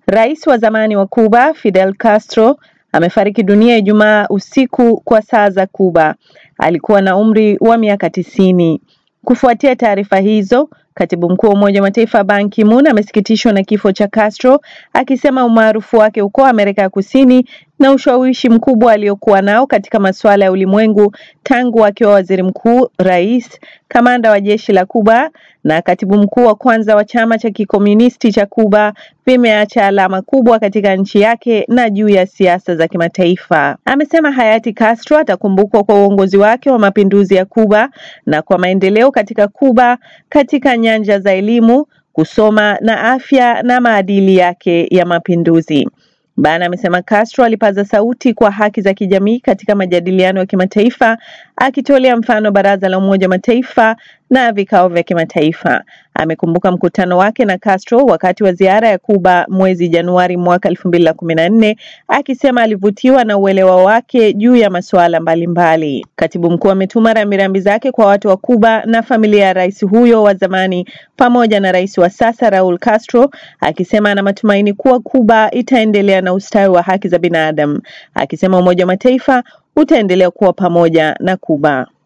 Rais wa zamani wa Cuba Fidel Castro amefariki dunia Ijumaa usiku kwa saa za Cuba. Alikuwa na umri wa miaka tisini. Kufuatia taarifa hizo, katibu mkuu wa Umoja wa Mataifa Ban Ki-moon amesikitishwa na kifo cha Castro, akisema umaarufu wake huko Amerika ya Kusini na ushawishi mkubwa aliokuwa nao katika masuala ya ulimwengu tangu akiwa waziri mkuu, rais, kamanda wa jeshi la Cuba na katibu mkuu wa kwanza wa chama cha kikomunisti cha Cuba vimeacha alama kubwa katika nchi yake na juu ya siasa za kimataifa. Amesema hayati Castro atakumbukwa kwa uongozi wake wa mapinduzi ya Cuba na kwa maendeleo katika Cuba katika nyanja za elimu, kusoma na afya na maadili yake ya mapinduzi. Ban amesema Castro alipaza sauti kwa haki za kijamii katika majadiliano ya kimataifa akitolea mfano Baraza la Umoja wa Mataifa na vikao vya kimataifa. Amekumbuka mkutano wake na Castro wakati wa ziara ya Cuba mwezi Januari mwaka elfu mbili na kumi na nne akisema alivutiwa na uelewa wake juu ya masuala mbalimbali. Katibu mkuu ametuma rambirambi zake kwa watu wa Cuba na familia ya rais huyo wa zamani pamoja na rais wa sasa Raul Castro, akisema ana matumaini kuwa Cuba itaendelea na ustawi wa haki za binadamu, akisema Umoja wa Mataifa utaendelea kuwa pamoja na Cuba.